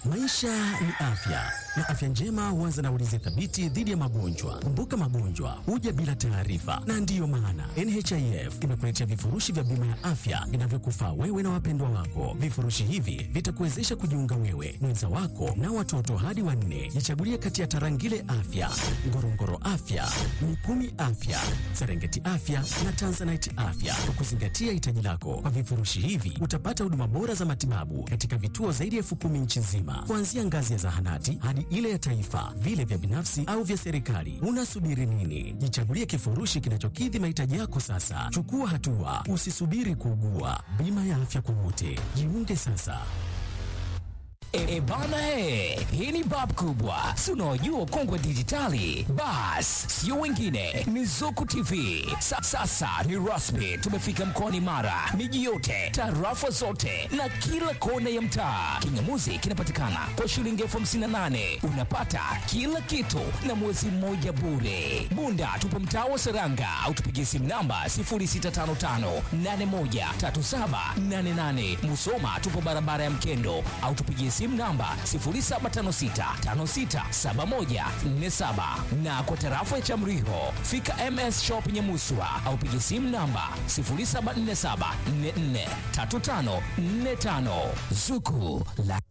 Maisha ni afya na afya njema huanza na ulinzi thabiti dhidi ya magonjwa. Kumbuka, magonjwa huja bila taarifa, na ndiyo maana NHIF imekuletea vifurushi vya bima ya afya vinavyokufaa wewe na wapendwa wako. Vifurushi hivi vitakuwezesha kujiunga wewe, mwenza wako na watoto hadi wanne. Jichagulie kati ya Tarangire Afya, Ngorongoro Afya, Mikumi Afya, Serengeti Afya na Tanzanite Afya kwa kuzingatia hitaji lako. Kwa vifurushi hivi utapata huduma bora za matibabu katika vituo zaidi ya elfu kumi nchi nzima, kuanzia ngazi ya zahanati hadi ile ya taifa, vile vya binafsi au vya serikali. Unasubiri nini? Jichagulie kifurushi kinachokidhi mahitaji yako sasa. Chukua hatua, usisubiri kuugua. Bima ya afya kwa wote, jiunge sasa. E, bana he, hii ni bab kubwa, si unaojua ukongwe dijitali. Bas, sio wengine, ni Zuku TV. Sa, sasa ni rasmi, tumefika mkoani Mara, miji yote, tarafa zote na kila kona ya mtaa. Kingamuzi kinapatikana kwa shilingi elfu hamsini na nane unapata kila kitu na mwezi mmoja bure. Bunda tupo mtaa wa Seranga au tupigie simu namba 0655813788. Musoma tupo barabara ya Mkendo au tupigie simu namba 0756567147 na kwa tarafa ya Chamriho fika MS Shop Nyamuswa au pigie simu namba 0747443545 Zuku la